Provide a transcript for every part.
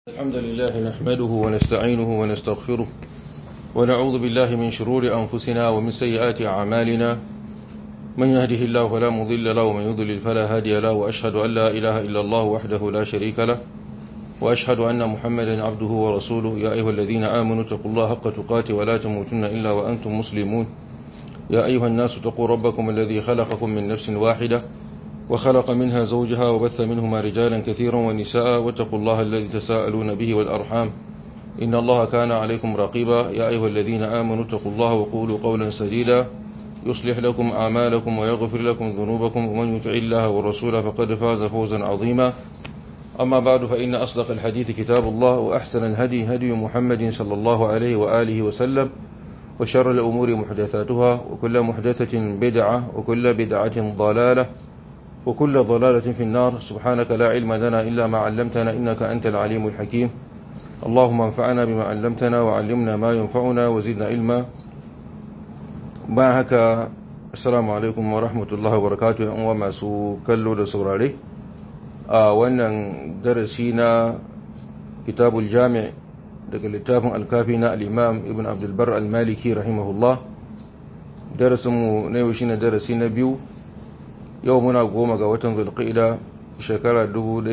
الحمد لله نحمده ونستعينه ونستغفره ونعوذ بالله من شرور أنفسنا ومن سيئات أعمالنا من يهده الله فلا مضل له ومن يضلل فلا هادي له وأشهد أن لا إله إلا الله وحده لا شريك له وأشهد أن محمدا عبده ورسوله يا أيها الذين آمنوا اتقوا الله حق تقاته ولا تموتن إلا وأنتم مسلمون يا أيها الناس اتقوا ربكم الذي خلقكم من نفس واحدة وخلق منها زوجها وبث منهما رجالا كثيرا ونساء واتقوا الله الذي تساءلون به والأرحام إن الله كان عليكم رقيبا يا أيها الذين آمنوا اتقوا الله وقولوا قولا سديدا يصلح لكم أعمالكم ويغفر لكم ذنوبكم ومن يطع الله ورسوله فقد فاز فوزا عظيما أما بعد فإن أصدق الحديث كتاب الله وأحسن الهدي هدي محمد صلى الله عليه وآله وسلم وشر الأمور محدثاتها وكل محدثة بدعة وكل بدعة ضلالة وكل ضلالة في النار سبحانك لا علم لنا إلا ما علمتنا إنك أنت العليم الحكيم اللهم انفعنا بما علمتنا وعلمنا ما ينفعنا وزدنا علما معك السلام عليكم ورحمة الله وبركاته وما سو كلو da saurare a wannan darasi na kitabul jami' daga littafin alkafi na al-imam ibn abdulbar al-maliki rahimahullah darasinmu na yau shine darasi na biyu yau muna goma ga watan zulqa'ida shekara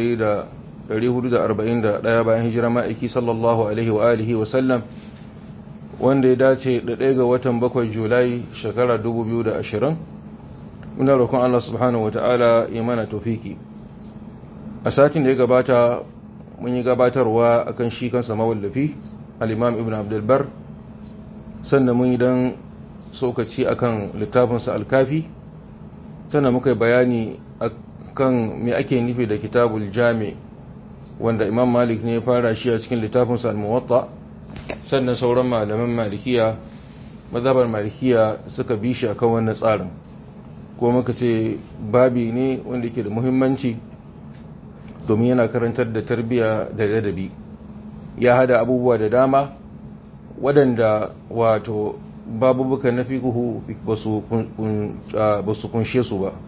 1441 bayan hijira ma'aiki sallallahu alaihi wa alihi wa sallam wanda ya dace da ɗaya ga watan bakwai julai shekara 2020 muna roƙon Allah subhanahu wata'ala ya mana tofiki a satin da ya gabata mun yi gabatarwa akan shi kansa mawallafi al-imam ibn abdulbar sannan mun yi dan sokaci akan littafinsa al-kafi sannan muka yi bayani kan me ake nufi da kitabul jami wanda imam malik ne ya fara shi a cikin littafinsa al-muwatta sannan sauran malaman malikiya mazhabar malikiya suka bi shi akan wannan tsarin ko muka ce babi ne wanda yake da muhimmanci domin yana karantar da tarbiyya da ladabi ya hada abubuwa da dama waɗanda wato babubuka na fiƙuhu ba su kunshe su ba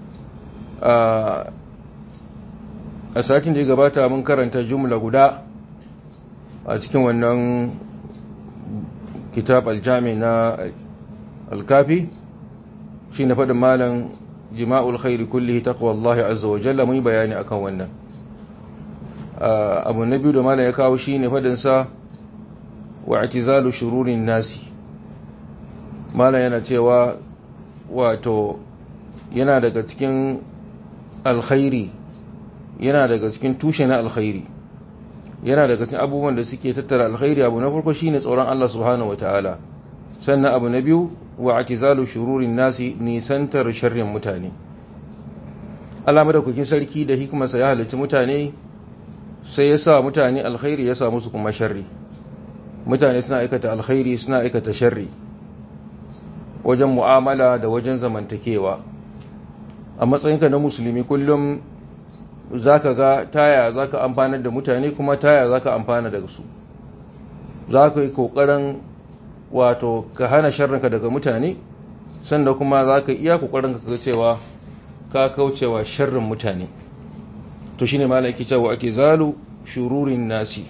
a satin da ya gabata mun karanta jumla guda a cikin wannan kitab aljami na alkafi shi na faɗin malam jima'ul khairi kullihi taqwallahi azza wa jalla mun yi bayani akan wannan abu na biyu da malam ya kawo shi ne faɗinsa wa atizalu shururin nasi malam yana cewa wato yana daga cikin alkhairi yana daga cikin tushe na alkhairi yana daga cikin abubuwan da suke tattara alkhairi abu na farko shine tsoron Allah subhanahu wataala sannan abu na biyu wa atizalu shururin nasi nisantar sharrin mutane Allah madaukakin sarki da hikimarsa ya halicci mutane sai ya sa mutane alkhairi ya sa musu kuma sharri mutane suna aikata alkhairi suna aikata sharri wajen mu'amala da wajen zamantakewa a matsayinka na musulmi kullum za ka ga taya za ka amfanar da mutane kuma taya za ka amfana daga su za ka yi ƙoƙarin wato ka hana sharrinka daga mutane sannan kuma za ka iya ƙoƙarin ka cewa ka kaucewa sharrin mutane to shine malaki cewa ake zalu shururin nasi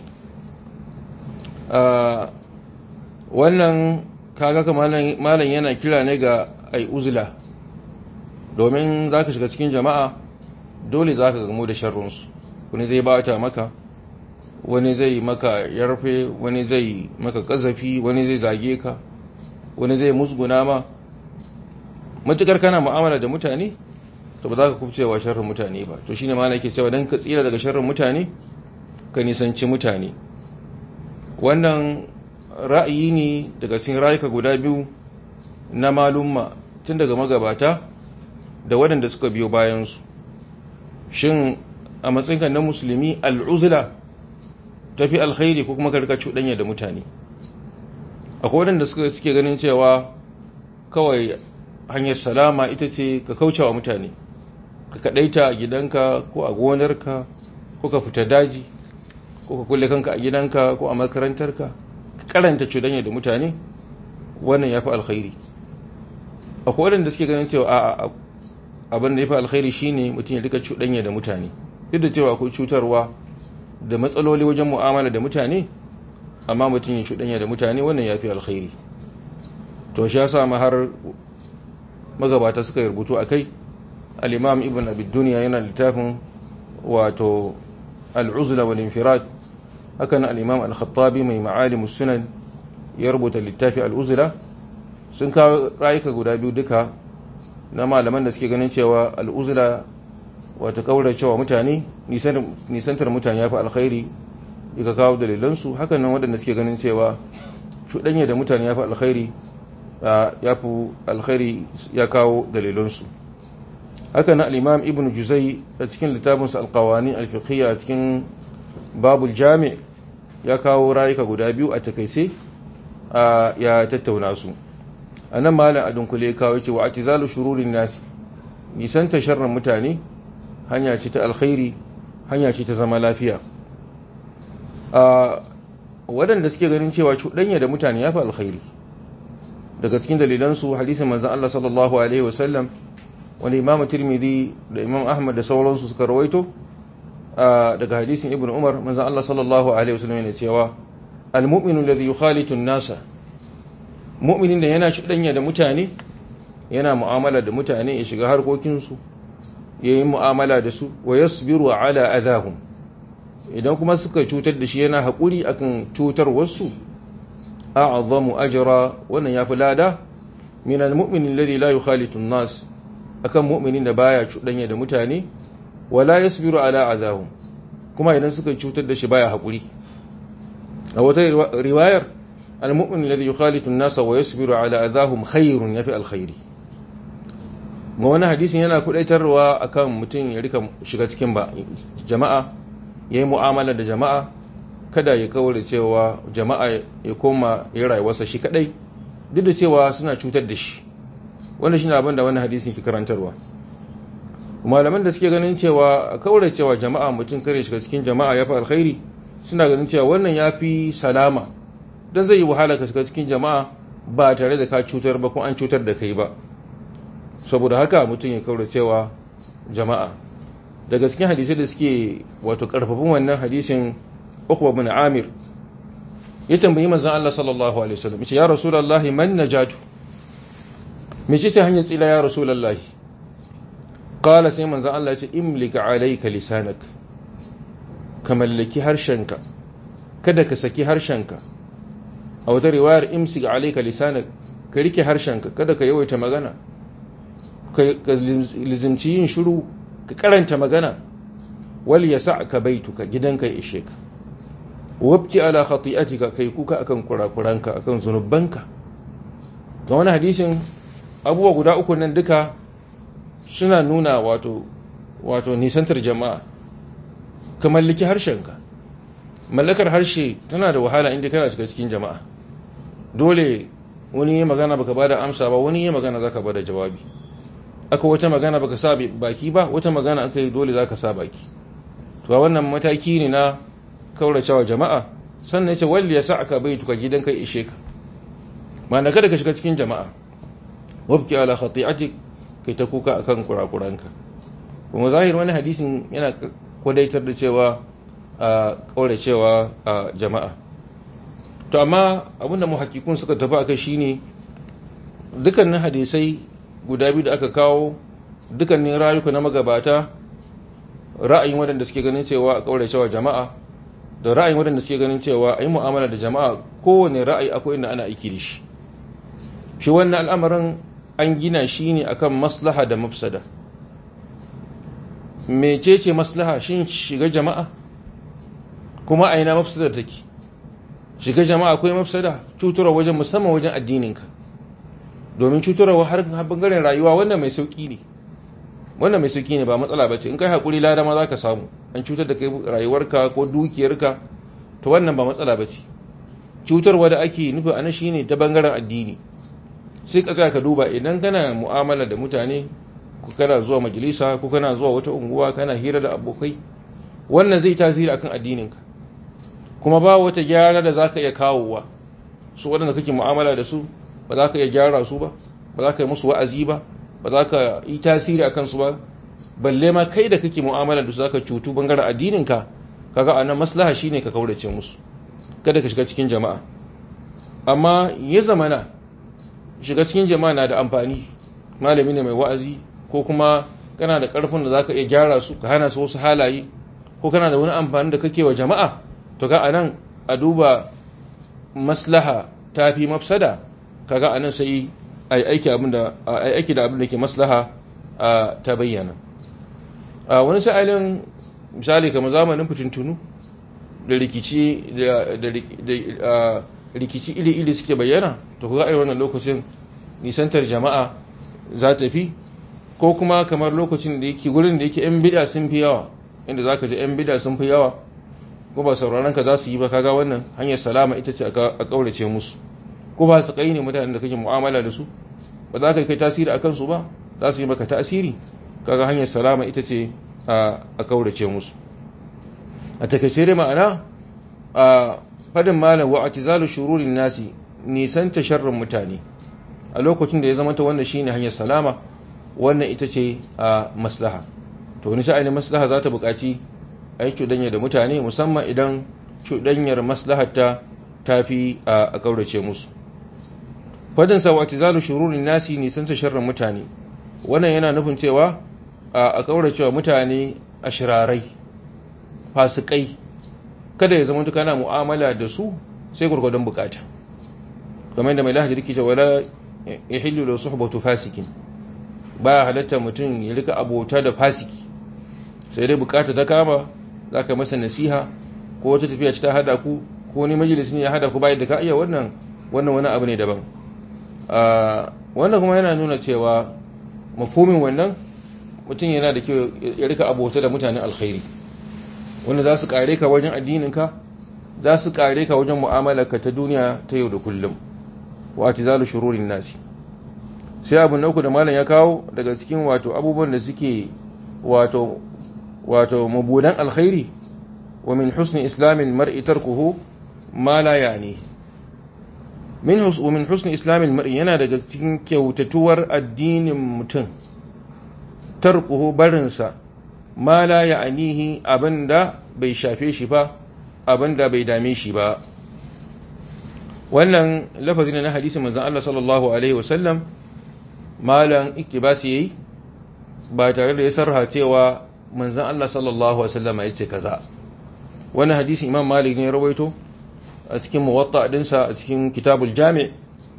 wannan kaga ka malam yana kira ne ga ai uzula domin za ka shiga cikin jama'a dole za ka gamu da sharrunsu wani zai bata maka wani zai maka yarfe wani zai maka kazafi wani zai zage ka wani zai musguna ma matukar kana mu'amala da mutane to ba za ka kubcewa sharrin mutane ba to shine malam yake cewa dan ka tsira daga sharrin mutane ka nisanci mutane wannan ra'ayi ne daga cikin rayuka guda biyu na malumma tun daga magabata da waɗanda suka biyo bayansu shin a matsayinka na musulmi al'uzula tafi alkhairi ko kuma karka cuɗanya da mutane akwai waɗanda suka suke ganin cewa kawai hanyar salama ita ce ka kauce wa mutane ka kaɗaita a gidanka ko a gonarka ko ka fita daji ko ka kulle kanka a gidanka ko a makarantarka karanta cuɗanya da mutane wannan ya fi alkhairi akwai waɗanda suke ganin cewa a abin da ya fi alkhairi shine mutum ya rika cuɗanya da mutane duk da cewa akwai cutarwa da matsaloli wajen mu'amala da mutane amma mutum ya cuɗanya da mutane wannan ya fi alkhairi to shi ya sa ma har magabata suka rubutu a kai al'imam ibn abid duniya yana littafin wato al'uzla wal infirad hakan al'imam al-khattabi mai ma'alimus sunan ya rubuta littafi al'uzla sun kawo rayuka guda biyu duka na malaman da suke ganin cewa al'uzla wata kaura cewa mutane nisantar mutane ya fi alkhairi ka kawo dalilansu hakan nan waɗanda suke ganin cewa cuɗanya da mutane ya fi alkhairi ya fi alkhairi ya kawo dalilansu haka na al'imam ibn juzai a cikin littafinsa alkawani alfiqiyya a cikin babul jami ya kawo rayuka guda biyu a takaice ya tattauna su a nan malam a dunkule kawo cewa a tizalu shururin nasi nisanta sharrin mutane hanya ce ta alkhairi hanya ce ta zama lafiya waɗanda suke ganin cewa cuɗanya da mutane ya fi alkhairi daga cikin dalilansu hadisin manzan Allah sallallahu Alaihi wasallam wani imamu tirmidhi da imam ahmad da sauransu suka rawaito daga hadisin ibn umar manzan Allah sallallahu Alaihi wasallam yana cewa al-mu'minu ladhi yukhalitu nasa mu'minin da yana cuɗanya da mutane yana mu'amala da mutane ya shiga harkokinsu ya yi mu'amala da su wa yasbiru ala adahum idan kuma suka cutar da shi yana haƙuri akan cutar wasu a'azzamu ajra wannan yafi lada min almu'min alladhi la yukhalitu an-nas akan mu'minin da baya cuɗanya da mutane wala yasbiru ala adahum kuma idan suka cutar da shi baya haƙuri a wata riwayar almu'min alladhi yukhalitu an-nas wa yasbiru ala adahum khairun yafi alkhairi ga wani hadisin yana kudaitarwa akan mutum ya rika shiga cikin ba jama'a yayi mu'amala da jama'a kada ya kaure cewa jama'a ya koma ya rayuwarsa shi kadai duk da cewa suna cutar da shi wannan shine abin da wannan hadisin ke karantarwa malaman da suke ganin cewa kaure cewa jama'a mutum kare shiga cikin jama'a yafi alkhairi suna ganin cewa wannan yafi salama dan zai yi wahala ka shiga cikin jama'a ba tare da ka cutar ba ko an cutar da kai ba saboda haka mutum ya kaura cewa jama'a da gaske hadisai da suke wato karfafin wannan hadisin Uqba bin Amir ya tambayi manzon Allah sallallahu alaihi wasallam yace ya rasulullahi man najatu me ce ta hanyar tsila ya rasulullahi qala sai manzon Allah yace imlika alayka lisanak ka mallaki harshenka kada ka saki harshenka a wata riwayar imsik alayka lisanak ka rike harshenka kada ka yawaita magana ka lizimci yin shiru ka karanta magana wal ya sa ka baituka gidanka ya ishe ka wabki ala khati'atika kai kuka akan kurakuranka akan zunubanka ga wani hadisin abubuwa guda uku nan duka suna nuna wato wato nisantar jama'a ka mallaki harshenka mallakar harshe tana da wahala inda kana shiga cikin jama'a dole wani yi magana baka bada amsa ba wani yi magana zaka bada jawabi aka wata magana baka sa baki ba wata magana aka yi dole zaka sa baki to wannan mataki ne na kauracewa jama'a sannan yace walli ya sa'aka baituka gidan kai ishe ka ma'ana kada ka shiga cikin jama'a wabki ala khati'atik kai ta kuka akan kurakuranka kuma zahir wani hadisin yana kwadaitar da cewa a kauracewa a jama'a to amma abinda muhakkikun suka tafi akai shine dukkanin hadisai guda biyu da aka kawo dukkanin rayuka na magabata ra'ayin waɗanda suke ganin cewa a ƙaure cewa jama'a da ra'ayin waɗanda suke ganin cewa a yi mu'amala da jama'a kowane ra'ayi akwai inda ana aiki da shi shi wannan al'amarin an gina shi ne akan maslaha da mafsada mecece maslaha shin shiga jama'a kuma a ina mafsada take shiga jama'a akwai mafsada cutarwa wajen musamman wajen addininka domin cutarwa har bangaren rayuwa wannan mai sauki ne wannan mai sauki ne ba matsala bace in kai hakuri lada ma zaka samu an cutar da kai rayuwarka ko dukiyarka to wannan ba matsala bace cutarwa da ake nufi anan shine ta bangaren addini sai ka tsaya ka duba idan kana mu'amala da mutane ko kana zuwa majalisa ko kana zuwa wata unguwa kana hira da abokai wannan zai tasiri akan addininka kuma ba wata gyara da zaka iya kawowa su waɗanda kake mu'amala da su ba za ka iya gyara su ba ba za ka yi musu wa'azi ba ba za ka yi tasiri a kansu ba balle ma kai da kake mu'amala da su za ka cutu bangaren addininka kaga anan maslaha shine ka kaurace musu kada ka shiga cikin jama'a amma ya zamana shiga cikin jama'a na da amfani malami ne mai wa'azi ko kuma kana da karfin da zaka iya gyara su ka hana su wasu halaye ko kana da wani amfani da kake wa jama'a to ga anan a duba maslaha tafi mafsada kaga anan sai ai aiki abin da ai aiki da abin da ke maslaha ta bayyana wani sa'ilin misali kamar zamanin fitintunu da rikici da rikici iri-iri suke bayyana to kuga irin wannan lokacin nisantar jama'a za ta fi ko kuma kamar lokacin da yake gurin da yake 'yan bida sun fi yawa inda za ka ji 'yan bida sun fi yawa ko ba sauraron ka za su yi ba kaga wannan hanyar salama ita ce a kaurace musu ko ba su kai ne mutanen da kake mu'amala da su ba za ka kai tasiri a kansu ba za su yi maka tasiri kaga hanyar salama ita ce a kaurace musu a takaice dai ma'ana a fadin malam wa atizalu shururin nasi nisan ta sharrin mutane a lokacin da ya zama ta wannan shine hanyar salama wannan ita ce a maslaha to wani sha'ani maslaha za ta buƙaci a yi cuɗanya da mutane musamman idan cuɗanyar maslahata ta fi a kaurace musu fadin sa wa atizalu shururin nasi nisan ta sharrin mutane wannan yana nufin cewa a kauracewa mutane a shirarai fasikai kada ya zama kana mu'amala da su sai gurgurdan bukata kamar da mai lahaji rike cewa wala yahillu la suhbatu fasikin ba halatta mutum ya rika abota da fasiki sai dai bukata ta kama zaka masa nasiha ko wata tafiya ta hada ku ko ni majalisin ya hada ku bayan da ka iya wannan wannan wani abu ne daban wannan kuma yana nuna cewa mafhumin wannan mutum yana da kyau ya rika abota da mutanen alkhairi wanda za su kare ka wajen addininka za su kare ka wajen mu'amalarka ta duniya ta yau da kullum wa atizalu shururin nasi sai abu na uku da malam ya kawo daga cikin wato abubuwan da suke wato wato mabudan alkhairi wa min husni islamin mar'i tarkuhu ma la yani min hus min husni islamin mar'i yana daga cikin kyautatuwar addinin mutum tarkuhu barinsa ma la ya'nihi abinda bai shafe shi ba abinda bai dame shi ba wannan lafazin na hadisin manzon Allah sallallahu alaihi wasallam malan iktibasi yayi ba tare da ya sarha cewa manzon Allah sallallahu alaihi wasallam ya ce kaza wannan hadisin Imam Malik ne ya rawaito a cikin muwatta dinsa a cikin kitabul jami'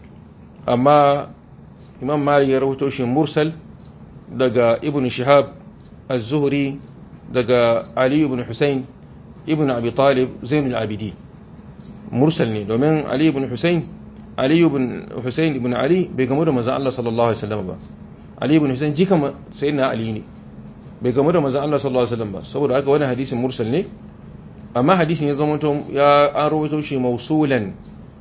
amma Imam Malik ya rawaito shi mursal daga Ibn Shihab az-Zuhri daga Ali ibn Husayn ibn Abi Talib Zainul Abidin mursal ne domin Ali ibn Husayn Ali ibn Husayn ibn Ali bai gamu da manzon Allah sallallahu alaihi wasallam ba Ali ibn Husayn jika sayyidina Ali ne bai gamu da manzon Allah sallallahu alaihi wasallam ba saboda haka wannan hadisin mursal ne amma hadisin ya zama ya an rawaito shi mausulan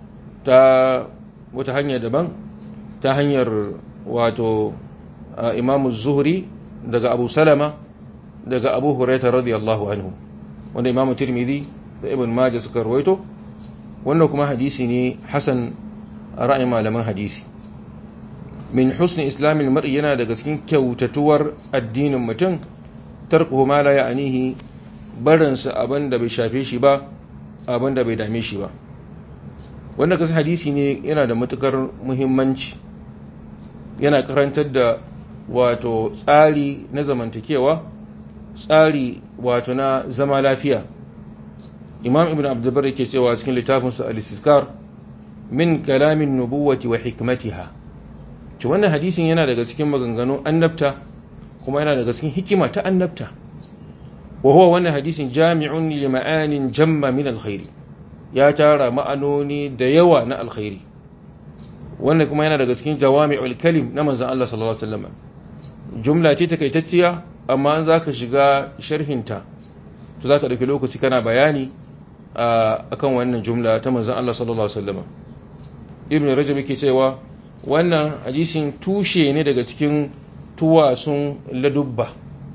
ta wata hanya daban ta hanyar wato Imam Zuhri daga Abu Salama daga Abu Hurairah radiyallahu anhu wanda Imam Tirmidhi da Ibn Majah suka rawaito wannan kuma hadisi ne hasan ra'ayin malaman hadisi min husni islamin mar'i yana daga cikin kyautatuwar addinin mutum tarkuhu ma la ya'nihi barinsa abin da bai shafe shi ba abin da bai dame shi ba wannan kasu hadisi ne yana da matukar muhimmanci yana karantar da wato tsari na zamantakewa tsari wato na zama lafiya imam ibn abdulbar yake cewa cikin littafinsa al-istiskar min kalamin nubuwati wa hikmatiha ci wannan hadisin yana daga cikin maganganun annabta kuma yana daga cikin hikima ta annabta wa huwa wannan hadisin jami'un li ma'anin jamma min alkhairi ya tara ma'anoni da yawa na alkhairi wannan kuma yana daga cikin jawami'ul kalim na manzon Allah sallallahu alaihi wasallam jumla ce takaitacciya amma an zaka shiga sharhinta to zaka dauki lokaci kana bayani akan wannan jumla ta manzon Allah sallallahu alaihi wasallam ibn rajab yake cewa wannan hadisin tushe ne daga cikin tuwasun ladubba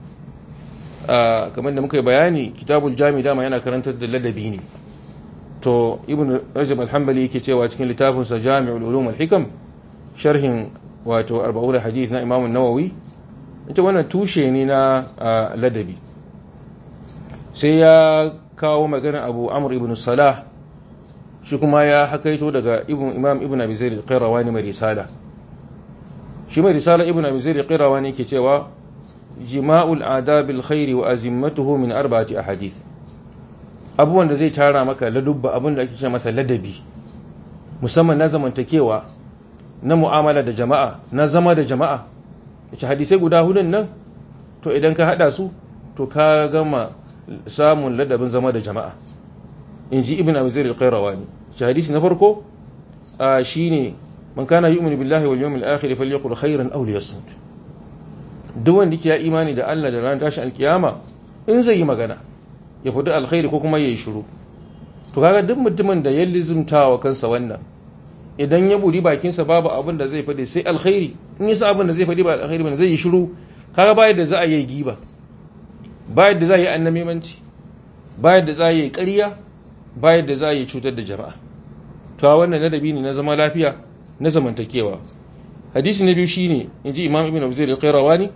kamar da muka yi bayani kitabul jami dama yana karantar da ladabi ne to ibn rajab al-hanbali yake cewa cikin littafinsa jami'ul ulum al-hikam sharhin wato arba'ul hadith na imam an-nawawi ita wannan tushe ne na ladabi sai ya kawo magana abu amr ibn salah shi kuma ya hakaito daga ibn imam ibn abi zaid al-qayrawani mai risala shi mai risala ibn abi zaid al-qayrawani ke cewa jima'ul adab al-khair wa azimmatuhu min arba'ati ahadith abubuwan da zai tara maka ladubba abin da ake ce masa ladabi musamman na zamantakewa na mu'amala da jama'a na zama da jama'a yace hadisai guda hudun nan to idan ka hada su to ka gama samun ladabin zama da jama'a in ji ibn abu zai al-qayrawani shi hadisi na farko shine man kana yu'minu billahi wal yawmil akhir falyaqul khairan aw liyasmut duk wanda yake ya imani da Allah da ranar tashin alkiyama in zai yi magana ya fadi alkhairi ko kuma yayi shiru to kaga duk mutumin da ya lizumtawa kansa wannan idan ya buri bakinsa babu abin da zai fadi sai alkhairi in yasa abin da zai fadi ba alkhairi ba zai yi shiru kaga ba yadda za a yi giba ba yadda za a yi annamimanci ba yadda za a yi ƙarya ba yadda za a yi cutar da jama'a to wannan ladabi ne na zama lafiya na zamantakewa hadisi na biyu shine inji imam ibn abdul al-qayrawani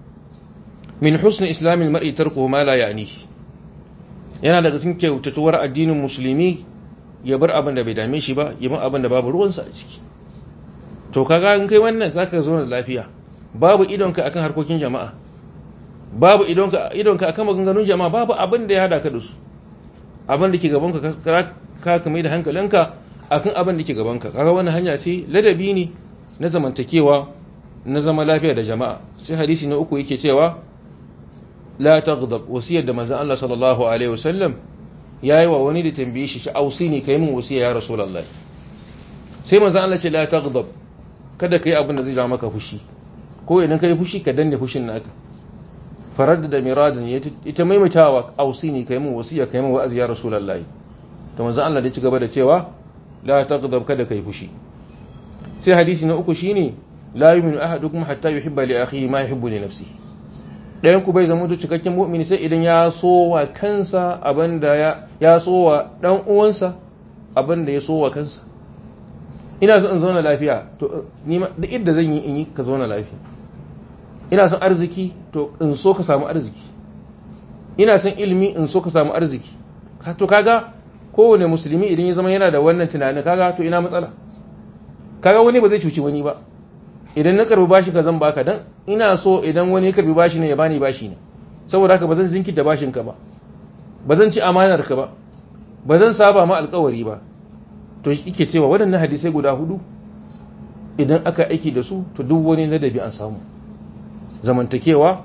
min husn islamil mar'i tarkuhu ma la ya'ni yana daga cikin kyautatuwar addinin musulmi ya bar abin da bai dame shi ba ya bar abin da babu ruwansa a ciki to kaga in kai wannan zaka zo da lafiya babu idonka akan harkokin jama'a babu idonka idonka akan maganganun jama'a babu abin da ya hada ka da su abin da ke gabanka ka ka mai da hankalinka akan abin da ke gabanka kaga wannan hanya ce ladabi ne na zamantakewa na zama lafiya da jama'a sai hadisi na uku yake cewa la taghdab wasiyar da manzon Allah sallallahu alaihi wasallam yayi wa wani da tambaye shi ci ausini kai min wasiya ya rasulullahi sai manzon Allah ce la taghdab kada kai abin da zai ja maka fushi ko idan kai fushi ka danne fushin naka farar da miradin ita maimaitawa ausini kai min wasiya kai min wa'azi ya rasulullahi to manzon Allah da ci gaba da cewa la taghdab kada kai fushi sai hadisi na uku shine la yu'minu ahadukum hatta yuhibba li akhihi ma yuhibbu li nafsihi ɗayan ku bai zama to cikakken mu'mini sai idan ya so wa kansa abinda ya ya so wa dan uwansa abinda ya so wa kansa ina so in zauna lafiya to ni ma da idda zan yi in yi ka zauna lafiya ina son arziki to in so ka samu arziki ina son ilimi in so ka samu arziki to kaga kowane musulmi idan ya zama yana da wannan tunanin kaga to ina matsala kaga wani ba zai cuci wani ba idan na karbi bashi ka zan baka dan ina so idan wani ya karbi bashi ne ya bani bashi ne saboda haka ba zan zinkita bashin ka ba ba zan ci amanar ka ba ba zan saba ma alkawari ba to yake cewa waɗannan hadisai guda hudu idan aka aiki da su to duk wani ladabi an samu zamantakewa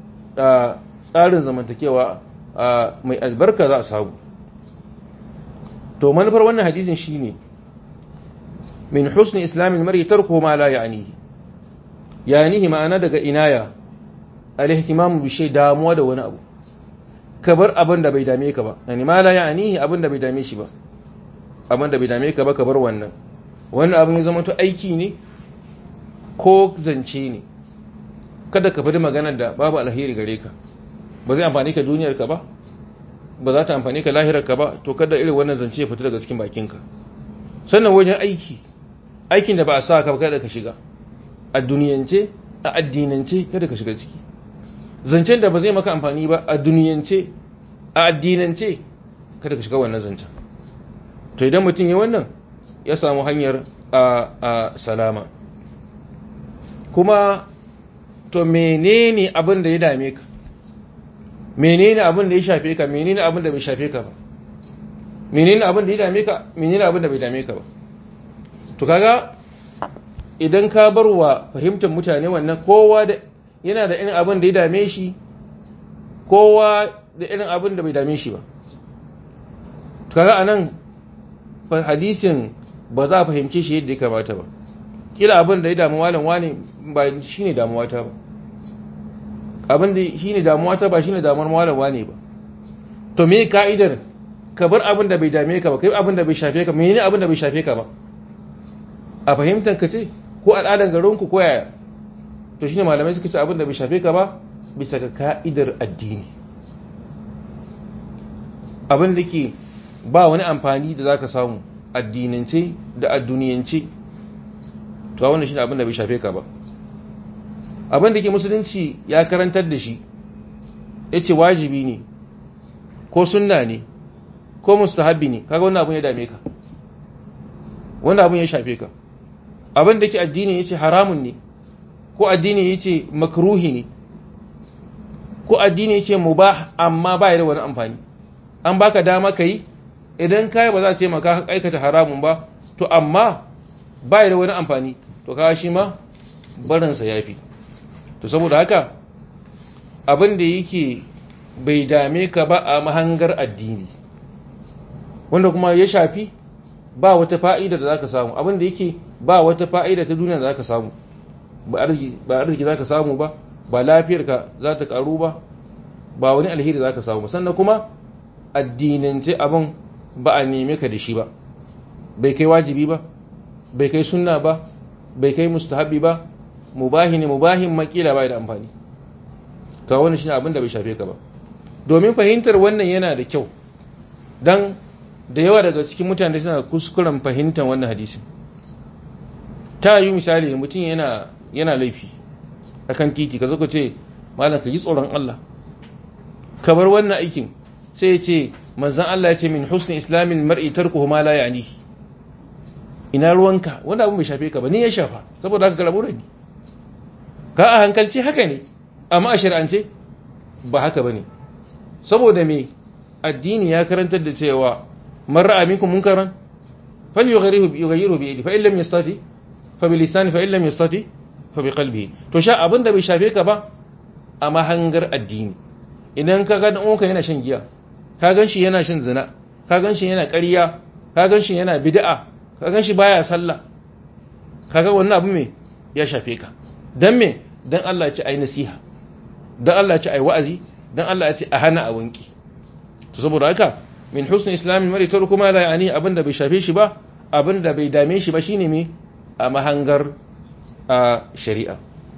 tsarin zamantakewa mai albarka za a samu to manufar wannan hadisin shine min husni islamin mari tarko ma la ya'nihi ya'nihi ma'ana daga inaya al-ihtimamu bi shay damuwa da wani abu ka bar abin da bai dame ka ba yani ma la ya'nihi abin da bai dame shi ba abin da bai dame ka ba ka bar wannan wannan abin ya zama to aiki ne ko zance ne kada ka faɗi maganar da babu alheri gare ka ba zai amfani ka duniyar ka ba ba za ta amfani ka lahirar ka ba to kada irin wannan zance ya fita daga cikin bakinka sannan wajen aiki aikin da ba a sa ka kada ka shiga a duniyance a addinance kada ka shiga ciki zancen da ba zai maka amfani ba a duniyance a addinance kada ka shiga wannan zancen to idan mutum ya wannan ya samu hanyar a salama kuma to menene abin da ya dame ka menene abin da ya shafe ka menene abin da bai shafe ka ba menene abin da ya dame ka menene abin da bai dame ka ba to kaga idan ka bar wa fahimtar mutane wannan kowa da yana da irin abin da ya dame shi kowa da irin abin da bai dame shi ba to kaga anan hadisin ba za a fahimce shi yadda ya kamata ba kila abin da ya damu malam wane ba shine damuwa ta ba abin da shine damuwa ta ba shine damuwar malam wane ba to me ka'idar ka bar abin da bai dame ka ba kai abin da bai shafe ka menene abin da bai shafe ka ba a fahimtar ka ce ko al'adar garinku ko yaya to shine malamai suka ce abin da bai shafe ka ba bisa ga ka'idar addini abin da ke ba wani amfani da zaka samu addinance da adduniyance to wannan shine abin da bai shafe ka ba abin da ke musulunci ya karantar da shi yace wajibi ne ko sunna ne ko mustahabbi ne kaga wannan abun ya dame ka wannan abun ya shafe ka abin da ke addini yace haramun ne ko addini yace makruhi ne ko addini yace mubah amma ba ya da wani amfani an baka dama kai idan kai ba za su yi maka aikata haramun ba to amma ba ya da wani amfani to kaga shi ma barinsa yafi to saboda haka abin da yake bai dame ka ba a mahangar addini wanda kuma ya shafi ba wata fa'ida da za ka samu abin da yake ba wata fa'ida ta duniya da za ka samu ba arziki za ka samu ba ba lafiyarka za ta karu ba ba wani alheri za ka samu sannan kuma addinance abin ba a neme ka da shi ba bai kai wajibi ba bai kai sunna ba bai kai mustahabi ba mubahi ne mubahin makila ba da amfani ka wani shi abin da bai shafe ka ba domin fahimtar wannan yana da kyau don da yawa daga cikin mutane suna kuskuren fahimtar wannan hadisin ta yi misali mutum yana yana laifi akan titi ka zaka ce malam ka yi tsoron Allah ka bar wannan aikin sai ya ce manzon Allah ya ce min husni islamin mar'i tarkuhu ma la yani ina ruwanka wanda abin bai shafe ka ba ni ya shafa saboda haka karabu da ni ka a hankalci haka ne amma a shari'ance ba haka ba ne saboda me addini ya karantar da cewa man ra'a minkum munkaran fal yughayyiru yughayyiru bi yadihi fa in lam yastati fa bi lisani fa in lam yastati fa bi qalbihi to sha abin da bai shafe ka ba a mahangar addini idan ka ga dan uwanka yana shan giya ka gan shi yana shan zina ka gan shi yana ƙarya ka gan shi yana bid'a ka gan shi baya sallah kaga wannan abu me ya shafe ka dan me dan Allah ya ce ai nasiha dan Allah ya ce ai wa'azi dan Allah ya ce a hana a wanki to saboda haka min husni islamin mari tar kuma la yani abinda bai shafe shi ba abinda bai dame shi ba shine me a mahangar a shari'a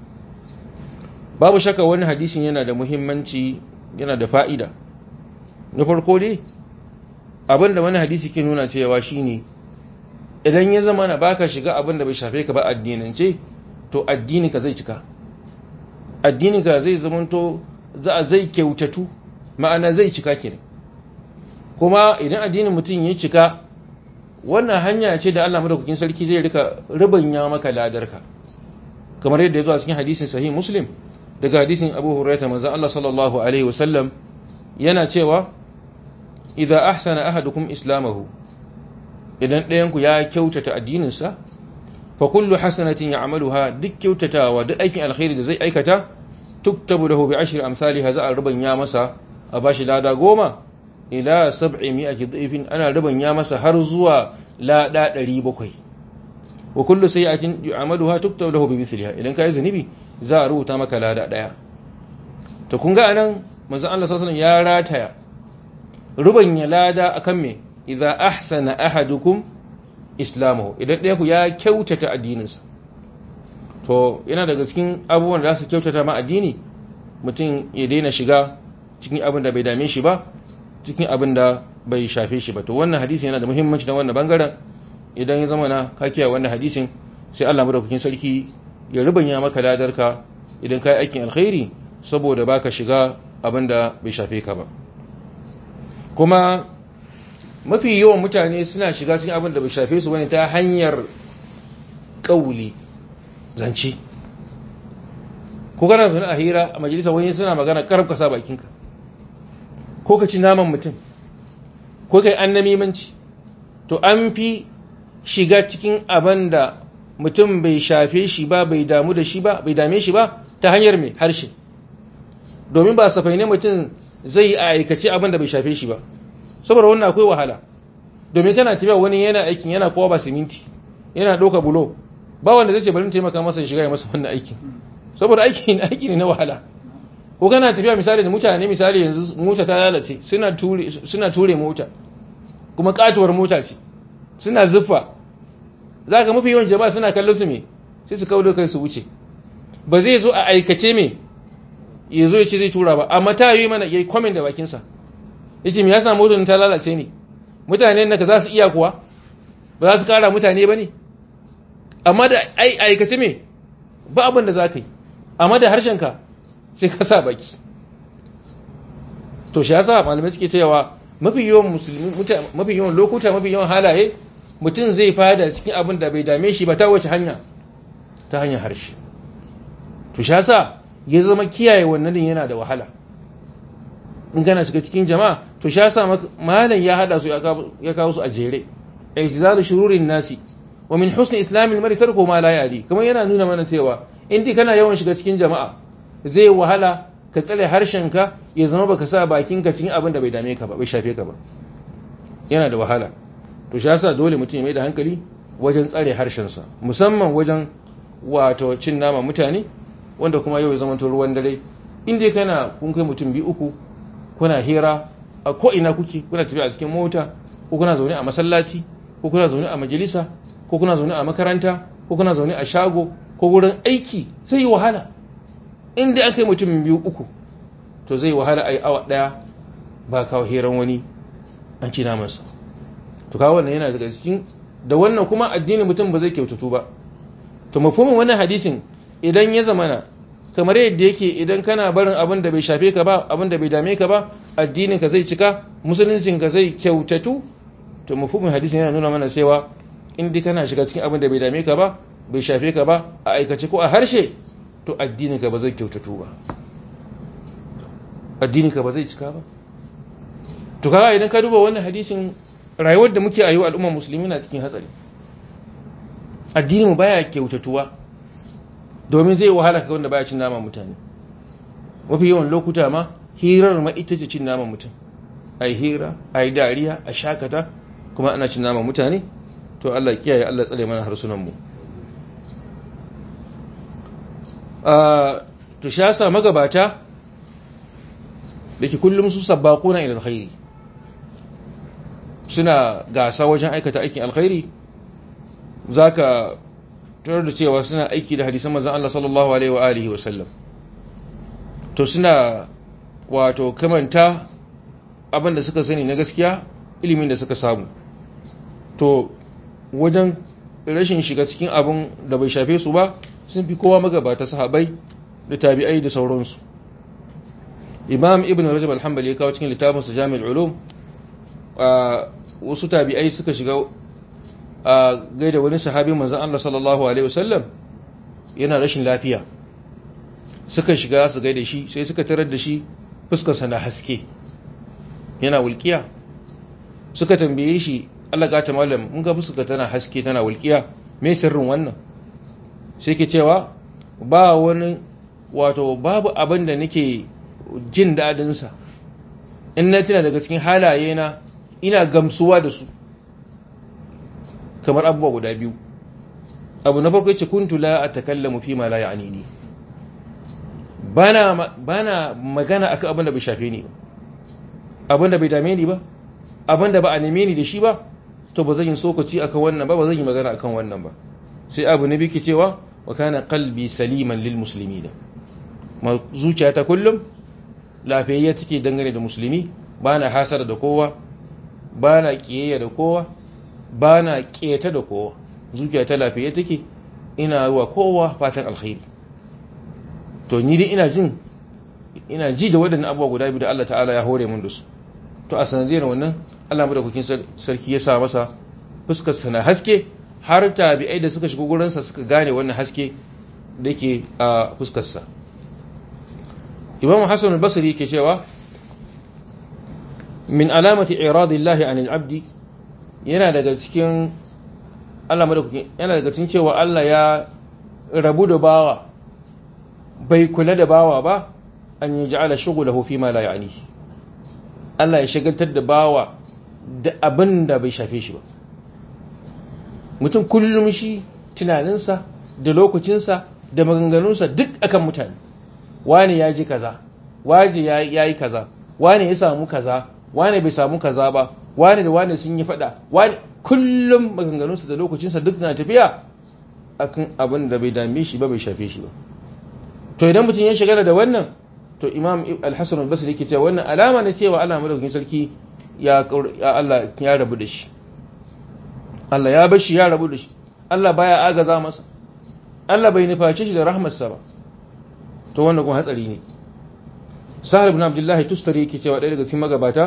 babu shaka wani hadisin yana da muhimmanci yana da fa'ida na farko dai abinda wani hadisi ke nuna cewa shine idan ya zama na baka shiga abinda bai shafe ka ba addinance to addini ka zai cika addini ka zai zamanto za a zai kyautatu ma'ana zai cika kenan kuma idan addinin mutum ya cika wannan hanya ce da Allah madaukakin sarki zai rika rubanya maka ladarka kamar yadda ya zo a cikin hadisin sahih muslim daga hadisin abu hurairah manzo Allah sallallahu alaihi wasallam yana cewa idza ahsana ahadukum islamahu idan ɗayan ku ya kyautata addininsa fa kullu hasanatin ya'maluha duk kyautatawa duk aikin alkhairi da zai aikata tuktabu lahu bi ashri amsalha za a rubanya masa a bashi lada goma ila sab'i mi'ati dhifin ana rubanya masa har zuwa lada 700 wa kullu sayyi'atin yu'maluha tuktabu lahu bi mithliha idan kai zanibi za a rubuta maka lada daya to kun ga anan manzon Allah sallallahu alaihi wasallam ya rataya rubanya lada akan me idza ahsana ahadukum islamahu idan ɗaya ku ya kyautata addininsa to yana daga cikin abubuwan da za su kyautata ma addini mutum ya daina shiga cikin abin da bai dame shi ba cikin abin da bai shafe shi ba to wannan hadisi yana da muhimmanci na wannan bangaren idan ya zama na ka kiyaye wannan hadisin sai Allah madaukakin sarki ya rubanya maka ladarka idan ka yi aikin alkhairi saboda baka shiga abin da bai shafe ka ba kuma mafi yawan mutane suna shiga cikin abin da bai shafe su bane ta hanyar kauli zance ko kana zaune a hira a majalisa wani suna magana karab ka sa bakinka ko ka ci naman mutum ko kai annamimanci to an fi shiga cikin abin da mutum bai shafe shi ba bai damu da shi ba bai dame shi ba ta hanyar mai harshe domin ba safai ne mutum zai a aikace abin da bai shafe shi ba saboda wannan akwai wahala domin kana tafiya wani yana aikin yana kowa ba siminti yana ɗauka bulo ba wanda zai ce bari taimaka masa ya shiga ya masa wannan aikin saboda aiki aiki ne na wahala ko kana tafiya misali da mutane misali yanzu mota ta lalace suna ture suna ture mota kuma katuwar mota ce suna zuffa za ka mafi yawan jama'a suna kallon su me sai su kawo kai su wuce ba zai zo a aikace me ya zo ya ce zai tura ba amma ta yi mana ya yi kwamin da bakinsa ya ce me ya samu motar ta lalace ne mutane naka za su iya kuwa ba za su kara mutane ba ne amma da aikace me ba abin da za ka yi amma da harshenka sai ka sa baki to shi yasa malamai suke cewa mafi yawan musulmi mafi yawan lokuta mafi yawan halaye mutum zai fada cikin abin da bai dame shi ba ta wace hanya ta hanyar harshe to sha sa ya zama kiyaye wannan din yana da wahala in kana shiga cikin jama'a to sha sa malam ya hada su ya kawo su a jere ijzalu shururin nasi wa min husni islamil mari tarko ma la yali kamar yana nuna mana cewa in dai kana yawan shiga cikin jama'a zai wahala ka tsare harshenka ya zama baka sa bakinka cikin abin da bai dame ka ba bai shafe ka ba yana da wahala to shi yasa dole mutum ya mai da hankali wajen tsare harshensa musamman wajen wato cin nama mutane wanda kuma yau ya zama ruwan dare in dai kana kun kai mutum biyu uku kuna hira a ko ina kuke kuna tafiya a cikin mota ko kuna zaune a masallaci ko kuna zaune a majalisa ko kuna zaune a makaranta ko kuna zaune a shago ko wurin aiki zai yi wahala inda aka yi mutum biyu uku to zai wahala a yi awa ɗaya ba kawo hiran wani an ci namansa to kawo wannan yana daga cikin da wannan kuma addinin mutum ba zai kyautatu ba to mafumin wannan hadisin idan ya zamana kamar yadda yake idan kana barin abin da bai shafe ka ba abin da bai dame ka ba addinin ka zai cika musuluncin ka zai kyautatu to mafumin hadisin yana nuna mana cewa in dai kana shiga cikin abin da bai dame ka ba bai shafe ka ba a aikace ko a harshe to addininka ba zai kyautatu ba addininka ba zai cika ba to kaga idan ka duba wannan hadisin rayuwar da muke ayi al'umma musulmi na cikin hatsari addininmu baya kyautatuwa domin zai wahala ka wanda baya cin naman mutane mafi yawan lokuta ma hirar ma ita ce cin naman mutum ai hira ai dariya a shakata kuma ana cin naman mutane to Allah kiyaye Allah tsare mana harsunan mu to shi yasa magabata da ke kullum su sabbaquna ila alkhairi suna gasa wajen aikata aikin alkhairi zaka tarar da cewa suna aiki da hadisan manzon Allah sallallahu alaihi wa alihi wa sallam to suna wato kamanta abin da suka sani na gaskiya ilimin da suka samu to wajen rashin shiga cikin abin da bai shafe su ba sun fi kowa magabata sahabai da tabi'ai da sauransu imam ibn rajab al-hanbali ya kawo cikin littafin su jami'ul ulum wasu tabi'ai suka shiga a gaida wani sahabi manzon Allah sallallahu alaihi wasallam yana rashin lafiya suka shiga su gaida shi sai suka tarar da shi fuskarsa na haske yana wulkiya suka tambaye shi Allah ga ta malam mun ga fuska tana haske tana wulkiya me sirrin wannan sai ke cewa ba wani wato babu abin da nake jin daɗinsa in na tuna daga cikin halaye na ina gamsuwa da su kamar abubuwa guda biyu abu na farko yace kuntu la atakallamu fi ma la ya'nini bana bana magana akan abin da bai shafe ni ba abin da bai dame ni ba abin da ba a neme ni da shi ba to ba zan yi sokaci akan wannan ba ba zan yi magana akan wannan ba sai abu na biki cewa wa kana qalbi saliman lil muslimin ma zuciyata kullum lafiyayya take dangane da musulmi bana hasara da kowa bana kiyayya da kowa bana keta da kowa zuciyata lafiyayya take ina wa kowa fatan alkhairi to ni dai ina jin ina ji da waɗannan abubuwa guda biyu da Allah ta'ala ya hore mun da su to a sanadiyar wannan Allah madaukakin sarki ya sa masa fuskar sana haske har tabi'ai da suka shiga gurinsa suka gane wannan haske da ke a fuskarsa imam hassan al-basri yake cewa min alamati iradillahi anil abdi yana daga cikin Allah madaukakin yana daga cikin cewa Allah ya rabu da bawa bai kula da bawa ba an yi ja'ala shughlahu fi ma la ya'ni Allah ya shagaltar da bawa da abin da bai shafe shi ba mutum kullum shi tunaninsa da lokacinsa da maganganunsa duk akan mutane wane ya ji kaza waje ya yi kaza wane ya samu kaza wane bai samu kaza ba wane da wane sun yi fada wane kullum maganganunsa da lokacinsa duk na tafiya akan abin da bai dame shi ba bai shafe shi ba to idan mutum ya shagala da wannan to imam al-hasan al-basri yake cewa wannan alama ne cewa Allah madaukakin sarki ya Allah ya rabu da shi Allah ya bar shi ya rabu da shi Allah baya agaza masa Allah bai nuface shi da rahmarsa ba to wannan kuma hatsari ne Sahal ibn Abdullah Tustari yake cewa ɗaya daga cikin magabata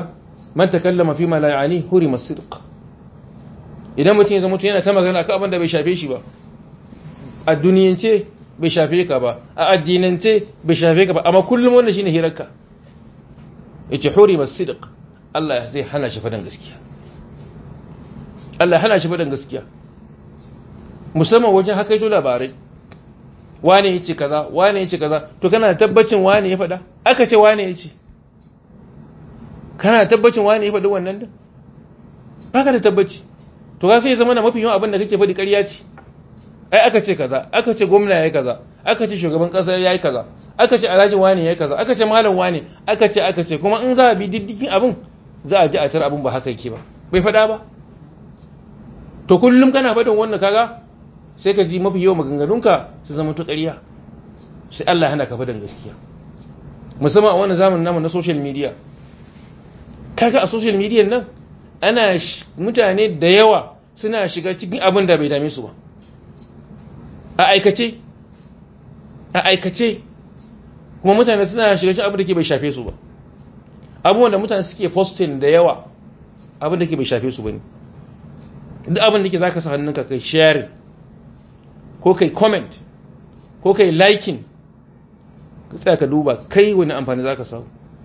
man takallama fi ma la ya'ani hurima sidq idan mutum ya zama mutum yana ta magana akan abin da bai shafe shi ba a duniyance bai shafe ka ba a addinance bai shafe ka ba amma kullum wannan shine hirarka yace hurima sidq Allah zai hana shi fadan gaskiya Allah ya hana shi fadan gaskiya musamman wajen hakaito labarai wane yace kaza wane yace kaza to kana da tabbacin wane ya faɗa aka ce wane yace kana da tabbacin wane ya faɗi wannan din baka da tabbaci to ka sai zama na mafi yawan abin da kake faɗi ƙarya ce ai aka ce kaza aka ce gwamna yayi kaza aka ce shugaban ƙasa yayi kaza aka ce alhaji wane yayi kaza aka ce malam wane aka ce aka ce kuma in za a bi diddigin abin za a ji a tar abin ba haka yake ba bai faɗa ba to kullum kana faɗin wannan kaga sai ka ji mafi yawan maganganunka su zama to ƙarya sai Allah hana ka faɗin gaskiya musamman a wannan zamanin namu na social media kaga a social media nan ana mutane da yawa suna shiga cikin abin da bai dame su ba a aikace a aikace kuma mutane suna shiga cikin abin da ke bai shafe su ba abubuwan da mutane suke posting da yawa abin da ke bai shafe su ba ne duk abin da ke za ka sa hannunka kai sharing ko kai comment ko kai liking ka tsaya ka duba kai wani amfani za ka samu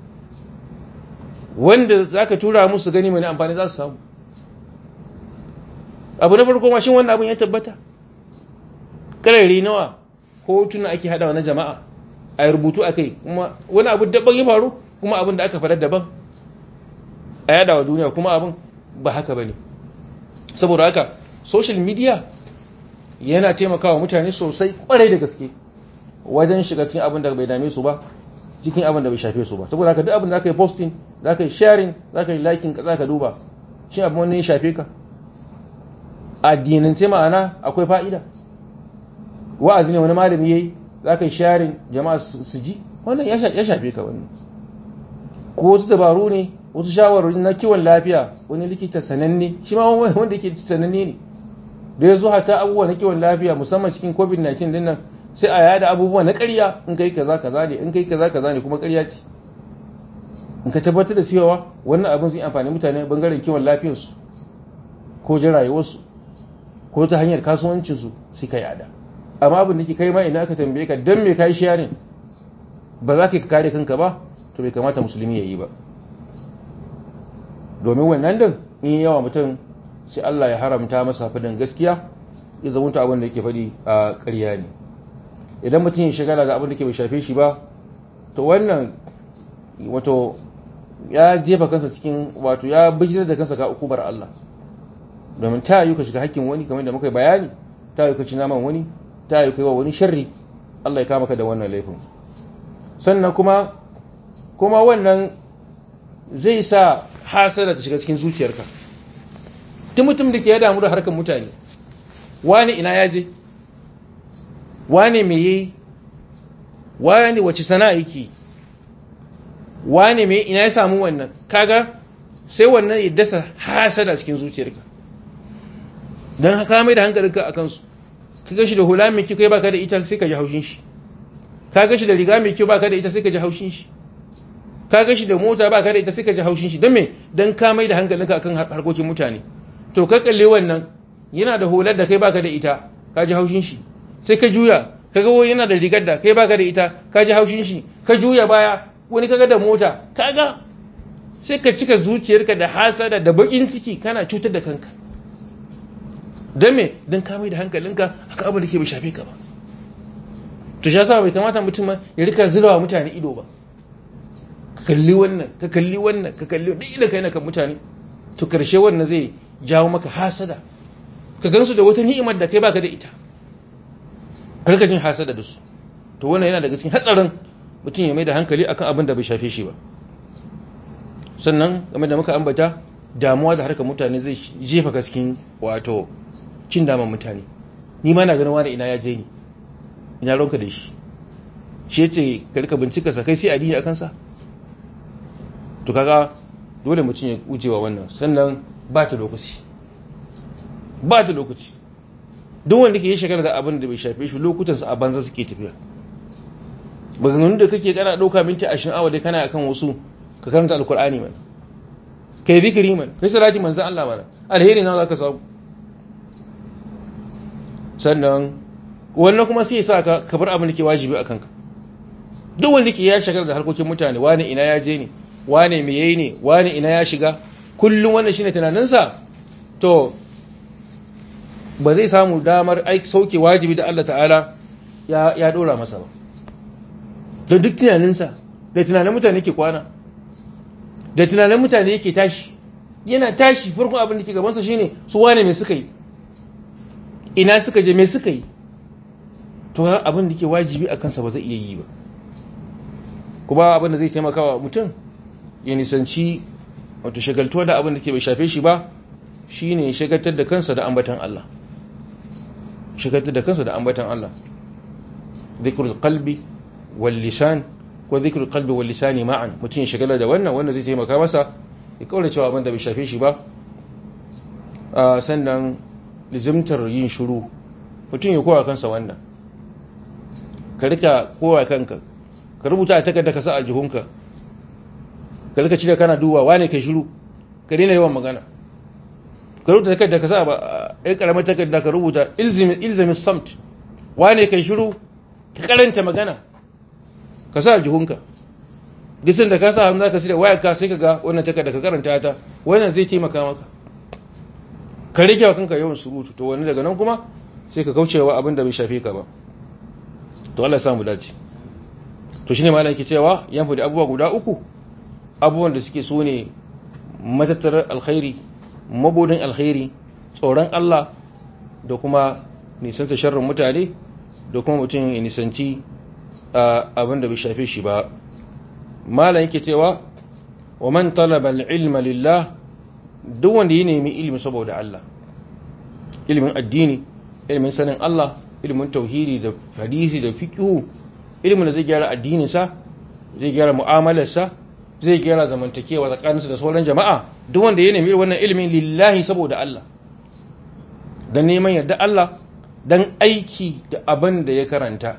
wanda za ka tura musu gani mai amfani za su samu abu na farko mashin wannan abin ya tabbata ƙarari nawa hotuna ake haɗawa na jama'a a rubutu a kai kuma wani abu daban ya faru kuma abin da aka faɗar daban a yada wa duniya kuma abin ba haka ba ne saboda haka social media yana taimakawa mutane sosai kwarai da gaske wajen shiga cikin abin da bai dame su ba cikin abin da bai shafe su ba saboda haka duk abin da aka yi posting za ka yi sharing za ka yi liking za ka duba shi abin wani ya shafe ka addinance ma'ana akwai fa'ida wa'azi ne wani malami ya yi za ka yi sharing jama'a su ji wannan ya shafe ka wannan ko wasu dabaru ne wasu shawarwari na kiwon lafiya wani likita sananne shi ma wanda yake sananne ne da ya zo hata abubuwa na kiwon lafiya musamman cikin covid-19 din nan sai a yada abubuwa na ƙarya in kai kaza kaza ne in kai kaza kaza ne kuma ƙarya ce in ka tabbatar da cewa wannan abin zai amfani mutane bangaren kiwon lafiyarsu ko jin rayuwarsu ko ta hanyar kasuwancinsu sai ka yada amma abin da ke kai ma ina aka tambaye ka don me ka yi sharing ba za ka kare kanka ba to bai kamata musulmi ya yi ba domin wannan din in yawa mutum sai Allah ya haramta masa fadin gaskiya ya zamunta abin da yake faɗi a ƙarya ne idan mutum ya shagala da abin da ke bai shafe shi ba to wannan wato ya jefa kansa cikin wato ya bijirar da kansa ga ukubar Allah domin ta yi ka shiga hakkin wani kamar da muka bayani ta yi ka ci naman wani ta yi ka yi wa wani sharri Allah ya kama ka da wannan laifin sannan kuma kuma wannan zai sa hasara ta shiga cikin zuciyarka duk mutum da ke ya damu da harkar mutane wani ina ya je wane me yi wane wace sana'a yake wane me ina ya samu wannan kaga sai wannan ya dasa hasada cikin zuciyarka don haka mai da hankalinka a kansu ka gashi da hula mai kyau kai baka da ita sai ka ji haushin shi ka gashi da riga mai kyau baka da ita sai ka ji haushin shi ka gashi da mota baka da ita sai ka ji haushin shi don me don ka mai da hankalinka akan harkokin mutane to ka kalle wannan yana da hular da kai baka da ita ka ji haushin shi sai ka juya kaga wani yana da rigar da kai baka da ita ka ji haushin shi ka juya baya wani kaga da mota kaga sai ka cika zuciyarka da hasada da bakin ciki kana cutar da kanka don me don ka mai da hankalinka haka abu da ke bai shafe ka ba to shi yasa bai kamata mutum ya rika zirawa mutane ido ba ka kalli wannan ka kalli wannan ka kalli duk idan kai na kan mutane to karshe wannan zai jawo maka hasada ka gansu da wata ni'imar da kai baka da ita karka jin hasada da su to wannan yana daga cikin hatsarin mutum ya mai da hankali akan abin da bai shafe shi ba sannan game da muka ambata damuwa da harkar mutane zai jefa ka cikin wato cin daman mutane ni ma na ganin wani ina ya je ni ina ronka da shi shi ya ce ka rika bincika sa kai sai addini akan sa to kaga dole mutum ya gujewa wannan sannan ba ta lokaci ba ta lokaci duk wanda ke yi shekara da abin da bai shafe shi lokutansa a banza suke tafiya maganganun da kake kana ɗauka minti ashirin awa dai kana akan wasu ka karanta alkur'ani mana kai zikiri man kai salati manzo Allah mana alheri na zaka samu sannan wannan kuma sai sa ka kabar abin da ke wajibi akan ka duk wanda ke ya shagar da harkokin mutane wani ina ya je ne wani me yayi ne wani ina ya shiga kullum wannan shine tunaninsa to ba zai samu damar aiki sauke wajibi da Allah ta'ala ya ya dora masa ba don duk tunaninsa da tunanin mutane ke kwana da tunanin mutane yake tashi yana tashi farkon abin da ke gabansa shine su wane me suka yi ina suka je me suka yi to abin da ke wajibi a kansa ba zai iya yi ba kuma abin da zai taimaka wa mutum ya nisanci wato shagaltuwa da abin da ke bai shafe shi ba shine shagaltar da kansa da ambatan Allah shagaltar da kansa da ambatan Allah dhikrul qalbi wal lisan ko zikrul qalbi wal lisani ma'an mutum ya shagala da wannan wanda zai taimaka masa ya kaura cewa abin da bai shafe shi ba sannan lizimtar yin shiru mutum ya kowa kansa wannan ka rika kowa kanka ka rubuta a takarda ka sa a jihunka ka rika cire kana duba wane kai shiru ka daina yawan magana ka rubuta takarda ka sa a ɗan ƙaramar takarda ka rubuta ilzamin samt wane kai shiru ka karanta magana ka sa jihunka disin da ka sa hannu ka sida wayar ka sai ka ga wannan takarda ka karanta ta wannan zai taimaka maka ka rike wa kanka yawan surutu to wani daga nan kuma sai ka kaucewa abin da bai shafe ka ba to Allah ya samu dace to shine malam yake cewa yan fadi abubuwa guda uku abubuwan da suke so ne matattarar alkhairi mabudin alkhairi tsoron Allah da kuma nisanta sharrin mutane da kuma mutum ya nisanci abin da bai shafe shi ba malam yake cewa wa man talaba al-ilma lillah duk wanda ya nemi ilimi saboda Allah ilimin addini ilimin sanin Allah ilimin tauhidi da hadisi da fiqhu ilimin da zai gyara addininsa zai gyara mu'amalarsa zai gyara zamantakewa tsakaninsa da sauran jama'a duk wanda ya nemi wannan ilimin lillahi saboda Allah dan neman yarda Allah dan aiki da abin da ya karanta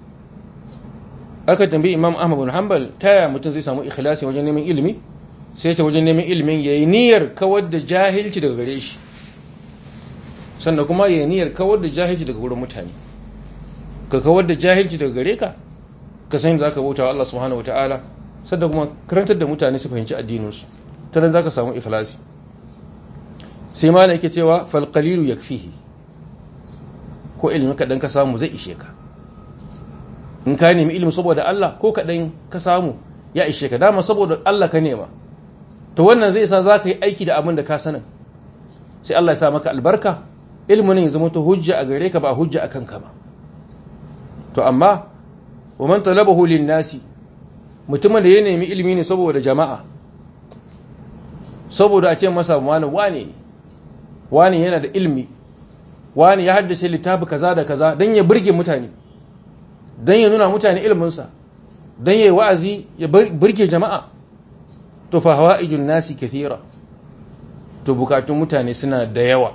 aka tambayi imam ahmad bin hanbal taya mutum zai samu ikhlasi wajen neman ilimi sai ta wajen neman ilimin yayi niyyar kawar da jahilci daga gare shi sannan kuma yayi niyyar kawar da jahilci daga wurin mutane ka kawar da jahilci daga gare ka ka san da zaka bauta wa Allah subhanahu wataala sannan kuma karantar da mutane su fahimci addinin su ta nan zaka samu ikhlasi sai malam yake cewa fal qalilu yakfihi ko ilimin kadan ka samu zai ishe ka in ka nemi ilimi saboda Allah ko kaɗan ka samu ya ishe ka dama saboda Allah ka nema to wannan zai sa za ka yi aiki da abin da ka sanin sai Allah ya sa maka albarka ilimin ya zama ta hujja a gare ka ba hujja a kanka ba to amma wa man talabahu lin nasi mutumin da ya nemi ilimi ne saboda jama'a saboda a ce masa wani wane ne wane yana da ilimi wani ya haddace littafi kaza da kaza don ya burge mutane don ya nuna mutane ilminsa don ya yi wa'azi ya burge jama'a to fa hawa ijin nasi kathira to bukatun mutane suna da yawa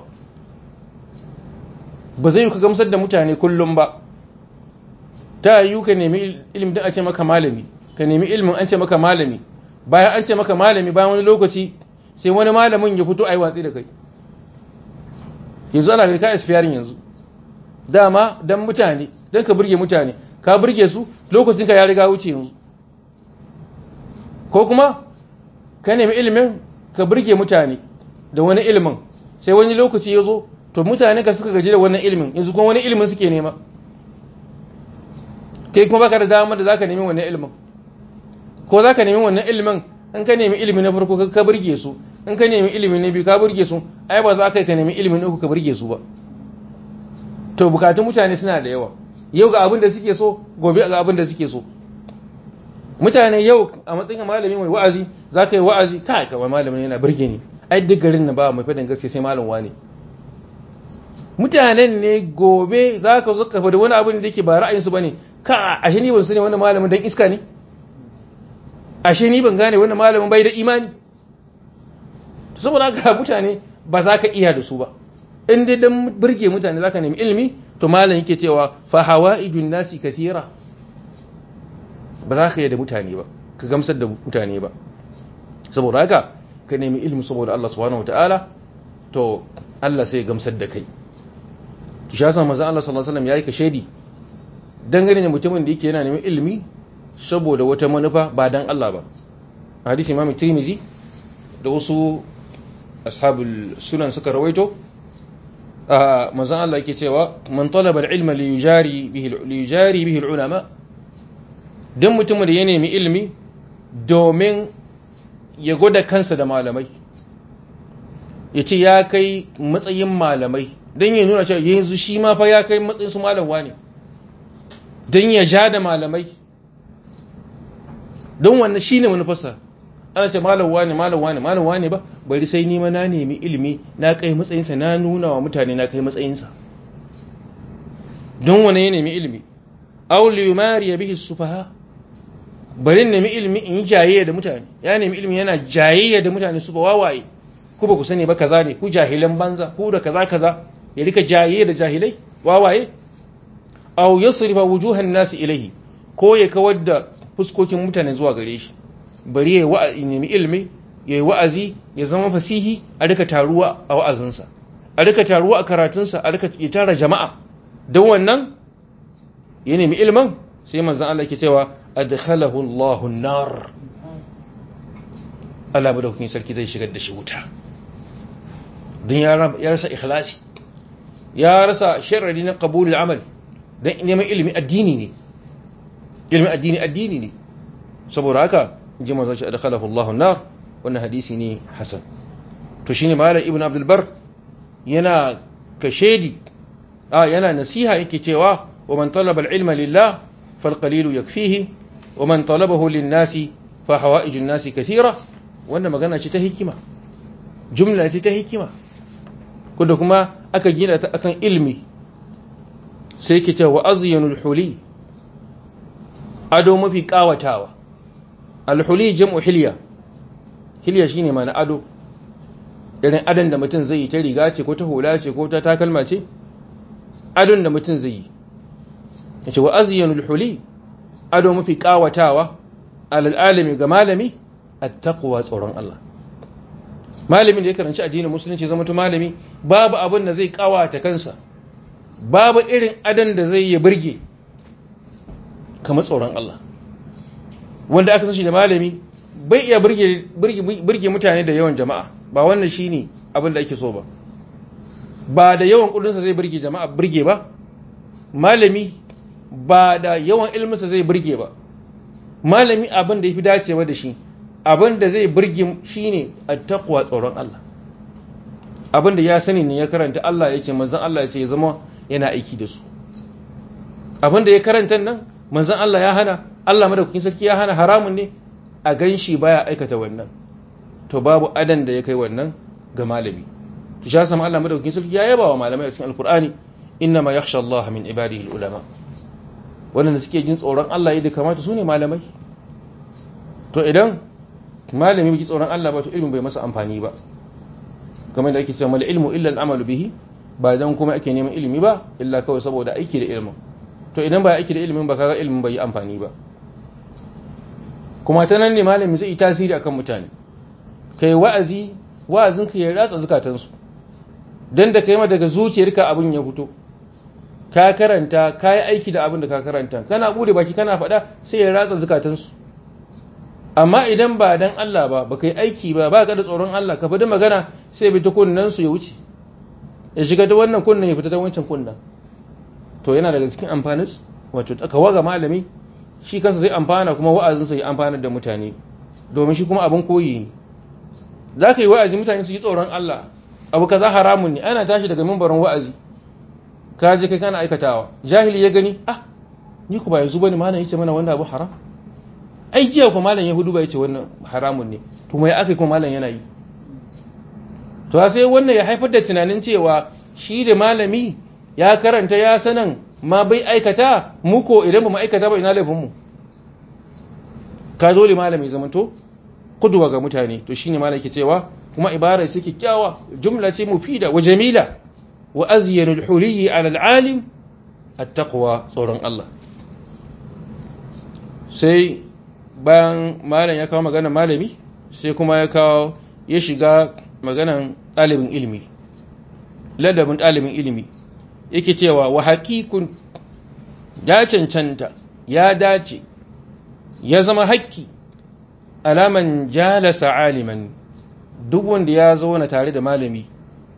ba zai yi ka gamsar da mutane kullum ba ta yi ka nemi ilimin don a ce maka malami ka nemi ilimin an ce maka malami bayan an ce maka malami bayan wani lokaci sai wani malamin ya fito a yi watsi da kai yanzu ana kai ka espiyarin yanzu dama don mutane don ka burge mutane ka burge su lokacin ka ya riga wuce yanzu ko kuma ka nemi ilimin ka burge mutane da wani ilimin sai wani lokaci ya zo to mutane ka suka gaji da wannan ilimin yanzu kuma wani ilimin suke nema kai kuma baka da dama da zaka nemi wannan ilimin ko zaka nemi wannan ilimin in ka nemi ilimi na farko ka burge su in ka nemi ilimi na biyu ka burge su ai ba za ka ka nemi ilimin uku ka burge su ba to bukatun mutane suna da yawa yau ga abin da suke so gobe ga abin da suke so mutane yau a matsayin malami mai wa'azi za ka yi wa'azi kai kamar malamin yana burge ni ai duk garin na ba mai fadin gaske sai malam wane mutanen ne gobe za ka zo ka faɗi wani abin da yake ba ra'ayinsu ba ne ka ashe ni ban sani wani malamin dan iska ne ashe ni ban gane wani malamin bai da imani saboda haka mutane ba za ka iya da su ba in dai dan burge mutane za ka nemi ilimi to malam yake cewa fa hawaijun nasi kathira ba za ka yi da mutane ba ka gamsar da mutane ba saboda haka ka nemi ilimi saboda Allah subhanahu wataala to Allah sai ya gamsar da kai ki sha san manzon Allah sallallahu alaihi wasallam yayi ka shedi dangane da mutumin da yake yana neman ilimi saboda wata manufa ba dan Allah ba hadisi Imam Tirmidhi da wasu ashabul sunan suka rawaito manzon Allah yake cewa man talaba al-ilma li yujari bihi li yujari bihi al-ulama dan mutumin da ya nemi ilimi domin ya gwada kansa da malamai ya ce ya kai matsayin malamai don ya nuna cewa yanzu shi ma fa ya kai matsayin su malamwa ne don ya ja da malamai don wannan shi ne manufarsa ana ce malamwa ne malamwa ne malamwa ne ba bari sai nima na nemi ilimi na kai matsayinsa na nuna wa mutane na kai matsayinsa don wane ya nemi ilimi auli yumari ya bihi sufaha bari nemi ilimi in yi jayayya da mutane ya nemi ilimi yana jayayya da mutane su ba wawaye ku ba ku sani ba kaza ne ku jahilan banza ku da kaza kaza ya rika jayayya da jahilai wawaye aw yasrifa wujuhan nasi ilaihi ko ya kawar da fuskokin mutane zuwa gare shi bari ya wa'azi nemi ilimi ya yi wa'azi ya zama fasihi a rika taruwa a wa'azinsa a rika taruwa a karatunsa a rika ya tara jama'a don wannan ya nemi ilimin sai manzan Allah ke cewa adkhalahu Allahu nar Allah bada hukumin sarki zai shigar da shi wuta don ya rasa ikhlasi ya rasa sharadi na qabulul amal don neman ilimi addini ne ilimin addini addini ne saboda haka ji manzan shi adkhalahu Allahu nar wannan hadisi ne hasan to shine malam ibn abdul bar yana kashedi a yana nasiha yake cewa wa man talaba al-ilma lillah فالقليل يكفيه ومن طلبه للناس فحوائج الناس كثيرة wannan magana ce ta hikima jumla ce ta hikima kuda kuma aka gina ta akan ilmi sai ke cewa azyanul huli ado mafi kawatawa alhuli jam'u hilya hilya shine mana ado irin adon da mutum zai yi ta riga ce ko ta hula ce ko ta takalma ce adon da mutum zai yi yace wa azyanul huli ado mafi kawatawa alal alimi ga malami attaqwa tsoron Allah malamin da ya karanci addinin musulunci zama to malami babu abin da zai kawata kansa babu irin adan da zai ya burge kamar tsoron Allah wanda aka san shi da malami bai iya burge burge mutane da yawan jama'a ba wannan shine abin da ake so ba ba da yawan kudinsa zai burge jama'a burge ba malami ba da yawan ilminsa zai burge ba malami abin da ya fi dacewa da shi abin da zai burge shi ne a takwa tsoron Allah abin da ya sani ne ya karanta Allah ya ce manzan Allah ya ce ya zama yana aiki da su abin da ya karanta nan manzan Allah ya hana Allah madaukakin sarki ya hana haramun ne a gan shi baya aikata wannan to babu adan da ya kai wannan ga malami to sha sama Allah madaukakin sarki ya yaba wa malamai a cikin alkur'ani inna ma yakhsha Allah min ibadihi ulama waɗanda suke jin tsoron Allah yadda kamata su ne malamai to idan malami bai ji tsoron Allah ba to ilmin bai masa amfani ba kamar da ake cewa mal ilmu illa al bihi ba dan kuma ake neman ilimi ba illa kawai saboda aiki da ilimin to idan ba aiki da ilimin ba kaga ilimin bai yi amfani ba kuma ta nan ne malami zai yi tasiri akan mutane kai wa'azi wa'azin ka ya ratsa zukatansu dan da kai ma daga zuciyarka abin ya fito ka karanta ka yi aiki da abin da ka karanta kana bude baki kana faɗa sai ya ratsa zukatansu amma idan ba dan Allah ba baka yi aiki ba ba ka da tsoron Allah ka faɗi magana sai bi ta kunnen su ya wuce ya shiga ta wannan kunnen ya fita ta wancan kunnen to yana daga cikin amfanin wato takawa ga malami shi kansa zai amfana kuma wa'azinsa ya amfanar da mutane domin shi kuma abin koyi ne za ka yi wa'azi mutane su yi tsoron Allah abu kaza haramun ne ana tashi daga mimbarin wa'azi ka je kai kana aikatawa jahili ya gani ah ni ku ba yanzu bane malam yace mana wannan abu haram ai jiya ku malam yahudu ba yace wannan haramun ne to mai akai kuma malam yana yi to sai wannan ya haifar da tunanin cewa shi da malami ya karanta ya sanan ma bai aikata mu ko idan ba mu aikata ba ina laifin mu ka dole malami zamanto kuduwa ga mutane to shine malam yake cewa kuma ibara ce kyakkyawa jumla ce mufida wa jamila wa azyanul huliyi ala alalim attaqwa tsoron Allah sai bayan malam ya kawo magana malami sai kuma ya kawo ya shiga maganan ɗalibin ilimi ladabin ɗalibin ilimi yake cewa wa haƙiƙun ya cancanta ya dace ya zama haƙƙi alaman jalasa aliman duk wanda ya zauna tare da malami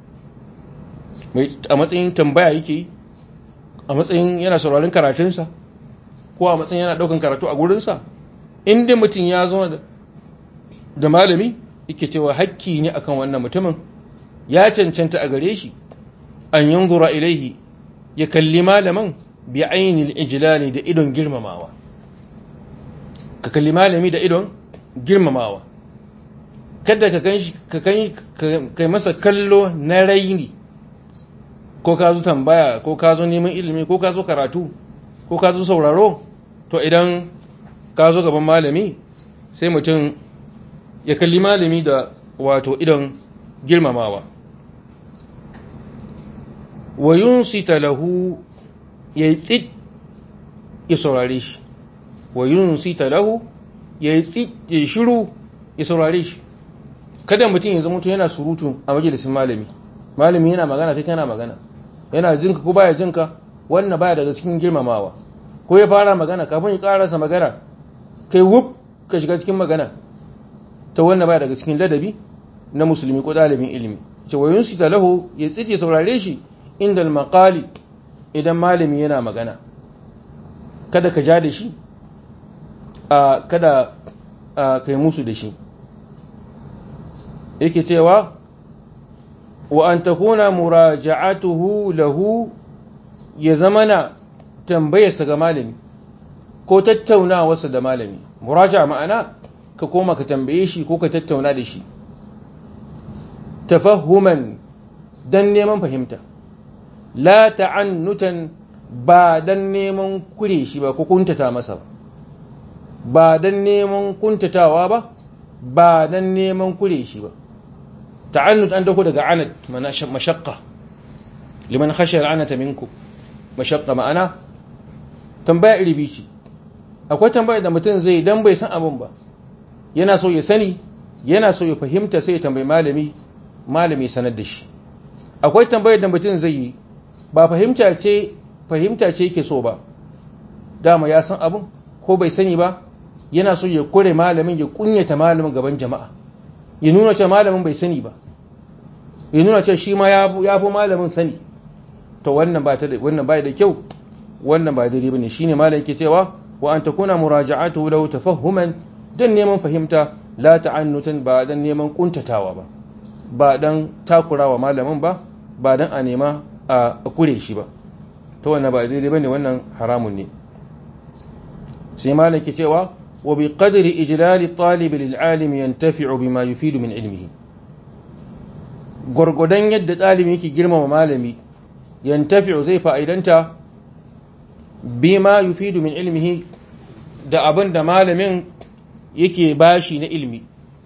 a matsayin tambaya yake a matsayin yana sauraron karatunsa ko a matsayin yana ɗaukan karatu a gurinsa inda mutum ya zauna da malami yake cewa hakki ne akan wannan mutumin ya cancanta a gare shi an yanzura ilaihi ya kalli malaman bi ainil ijlali da idon girmamawa ka kalli malami da idon girmamawa kada ka kan ka kai masa kallo na raini ko ka zo tambaya ko ka zo neman ilimi ko ka zo karatu ko ka zo sauraro to idan ka zo gaban malami sai mutum ya kalli malami da wato idon girmamawa wa yunsita lahu ya yi tsit ya saurare shi wa yunsita lahu ya yi tsit ya shiru ya saurare shi kada mutum ya zama yana surutu a majalisin malami malami yana magana kai kana magana yana jinka ko baya jinka wannan baya daga cikin girmamawa ko ya fara magana kafin ya karasa magana kai wuf ka shiga cikin magana ta wannan baya daga cikin ladabi na musulmi ko dalibin ilimi ce wa yunsita lahu ya tsit ya saurare shi inda al idan malami yana magana kada ka ja da shi a kada ka yi musu da shi yake cewa wa an takuna muraja'atuhu lahu ya zamana tambayarsa ga malami ko tattaunawarsa da malami muraja ma'ana ka koma ka tambaye shi ko ka tattauna da shi tafahuman dan neman fahimta la ta'annutan ba dan neman kure shi ba ko kuntata masa ba ba dan neman kuntatawa ba ba dan neman kure shi ba ta'annut an dauko daga anat mana mashaqqa liman khashiya al'anata minkum mashaqqa ma'ana tambaya iri bici akwai tambaya da mutum zai dan bai san abin ba yana so ya sani yana so ya fahimta sai ya tambayi malami malami sanar da shi akwai tambayar da mutum zai yi ba fahimta ce fahimta ce yake so ba dama ya san abin ko bai sani ba yana so ya kore malamin ya kunyata malamin gaban jama'a ya nuna cewa malamin bai sani ba ya nuna cewa shi ma ya fi malamin sani to wannan ba ta wannan ba da kyau wannan ba daidai bane shine malamin yake cewa wa an takuna muraja'atu lahu tafahhuman dan neman fahimta la ta'annutan ba dan neman kuntatawa ba ba dan takurawa malamin ba ba dan a nema a kure shi ba to wannan ba daidai bane wannan haramun ne sai malam ke cewa wa bi qadri ijlali talib lil alim yantafi'u bima yufidu min ilmihi gurgudan yadda ɗalibi yake girmama malami yantafi'u zai fa'idanta bima yufidu min ilmihi da abin da malamin yake bashi na ilmi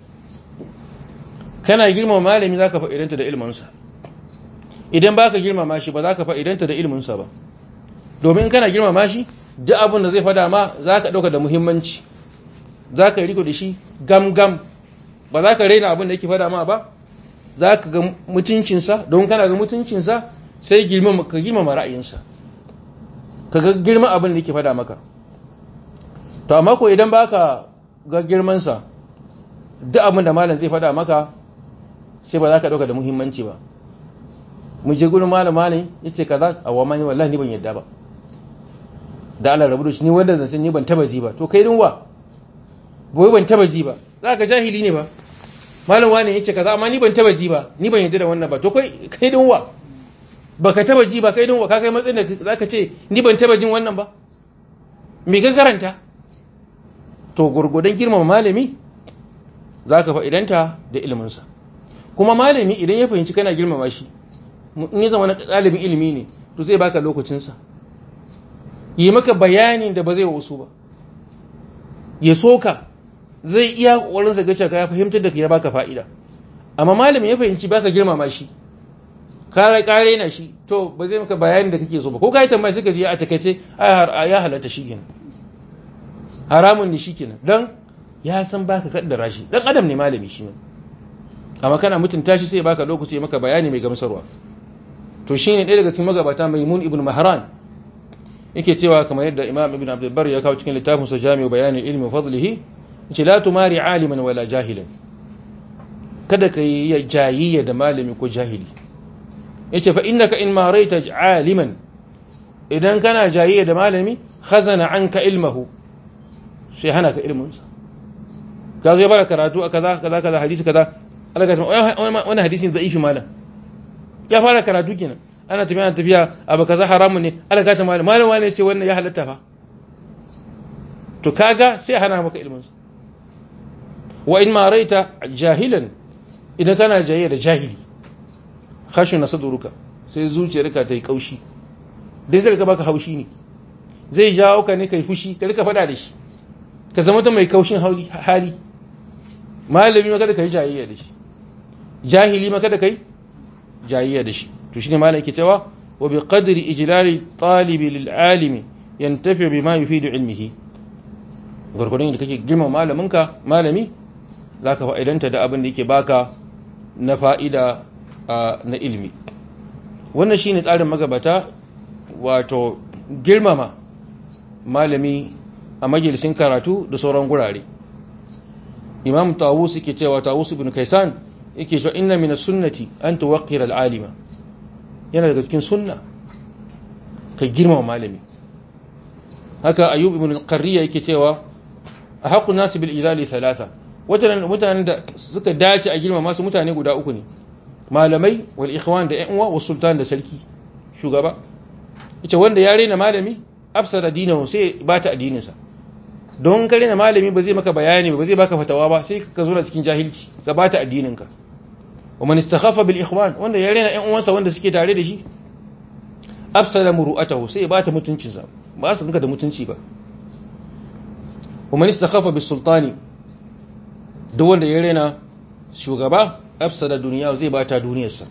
kana girmama malami zaka fa'idanta da ilminsa idan baka girmama shi ba zaka fa'idanta da ilminsa ba domin kana girmama shi duk abin da zai fada ma zaka dauka da muhimmanci zaka riko da shi gam gam ba zaka raina abin da yake fada ma ba zaka ga mutuncinsa don kana ga mutuncinsa sai girmama ka girmama ra'ayinsa ka ga girma abin da yake fada maka to amma ko idan baka ga girmansa duk abin da malam zai fada maka sai ba za ka ɗauka da muhimmanci ba mu je gudun malam malam ya ce kaza a wa mani wallahi ni ban yadda ba da Allah rabu da shi ni wanda zancen ni ban taba ji ba to kai dinwa boye ban taba ji ba za ka jahili ne ba malam wani ya ce kaza amma ni ban taba ji ba ni ban yadda da wannan ba to kai kai dinwa baka taba ji ba kai dinwa ka kai matsayin da za ka ce ni ban taba jin wannan ba me ka karanta to gurgudan girmama malami za ka fa'idanta da iliminsa kuma malami idan ya fahimci kana girmama shi in ya zama na ɗalibin ilimi ne to zai baka lokacinsa yi maka bayanin da ba zai wasu ba ya soka zai iya ƙwarinsa gace ka ya fahimtar da ka ya baka fa'ida amma malami ya fahimci baka girmama shi kare kare na shi to ba zai maka bayanin da kake so ba ko ka yi tambaya suka je a takaice ya halatta shi kenan haramun ne shi kenan don ya san baka kaddara shi dan adam ne malami shi ne amma kana mutunta shi sai baka lokaci maka bayani mai gamsarwa to shine ɗaya daga cikin magabata maimun ibn mahran yake cewa kamar yadda imam ibn abdul bar ya kawo cikin littafin sa jami'u bayani ilmi fadlihi yace la tumari aliman wala jahilan kada ka yi jayayya da malami ko jahili yace fa innaka in maraita aliman idan kana jayayya da malami khazana anka ilmahu sai hana ka ilmin sa ka zo ya bada karatu a kaza kaza kaza hadisi kaza Allah ka wannan hadisin da'ifi malam ya fara karatu kenan ana tafiya ana tafiya abu kaza haramun ne Allah ka ta malam malam wani ce wannan ya halatta fa to kaga sai hana maka ilmin sa wa in maraita jahilan idan kana jayayya da jahili khashin na saduruka sai zuciyarka ta yi kaushi dai zai ka baka haushi ne zai jawo ka ne kai fushi ka rika fada da shi ka zama ta mai kaushin hali malami maka da kai jayayya da shi jahili maka da kai jayayya da shi to shine malami yake cewa wa bi qadri ijlali talibi lil alimi yantafi bima yufidu ilmihi gurgurun da kake girma malaminka malami zaka fa'idanta da abin da yake baka na fa'ida na ilmi wannan shi ne tsarin magabata wato girmama malami a majalisin karatu da sauran gurare imam tawus yake cewa tawus ibn kaisan yake cewa inna min sunnati an tuwaqqira al-alima yana daga cikin sunna ka girmama malami haka ayyub ibn al-qarriya yake cewa a haqqun nasi bil idali thalatha mutanen da suka dace a girmama su mutane guda uku ne malamai wal ikhwan da ƴan uwa wa sultan da sarki shugaba ita wanda ya rena malami afsara dinahu sai ba ta addininsa don ka rena malami ba zai maka bayani ba zai baka fatawa ba sai ka zo cikin jahilci ka ba ta addininka wa man istakhaffa bil ikhwan wanda ya rena ƴan uwansa wanda suke tare da shi afsara muru'atahu sai ba ta mutuncinsa ba su ganka da mutunci ba wa man istakhaffa bis sultani duk wanda ya rena shugaba afsada duniya zai bata duniyarsa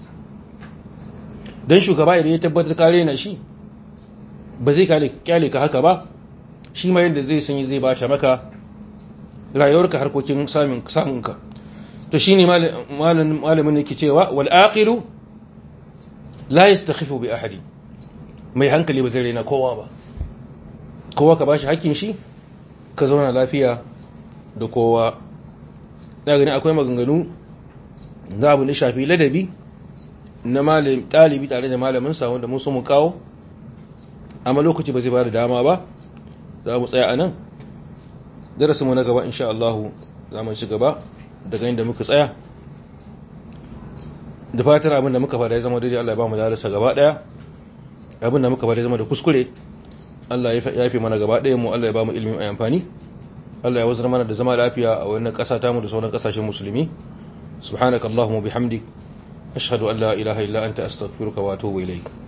don shugaba idan ya tabbatar ka rena shi ba zai kyale ka haka ba shi ma yadda zai sanyi zai bata maka rayuwarka harkokin samunka to shi ne malamin da ke cewa wal aqilu la yastakhifu bi ahadi mai hankali ba zai rena kowa ba kowa ka bashi hakkin shi ka zauna lafiya da kowa da gani akwai maganganu za abu da shafi ladabi na ɗalibi tare da malaminsa wanda mun so mu kawo amma lokaci ba zai ba da dama ba za mu tsaya a nan darasinmu na gaba insha Allah za mu ci gaba daga inda muka tsaya da fatan abin da muka fada ya zama daidai Allah ya ba mu darasa gaba daya abin da muka fada ya zama da kuskure Allah ya fi mana gaba daya mu Allah ya ba mu ilimin amfani Allah ya wazar mana da zama lafiya a wannan ƙasa tamu da sauran ƙasashen musulmi subhanakallahumma bihamdik ashhadu an la ilaha illa anta astaghfiruka wa atubu ilayk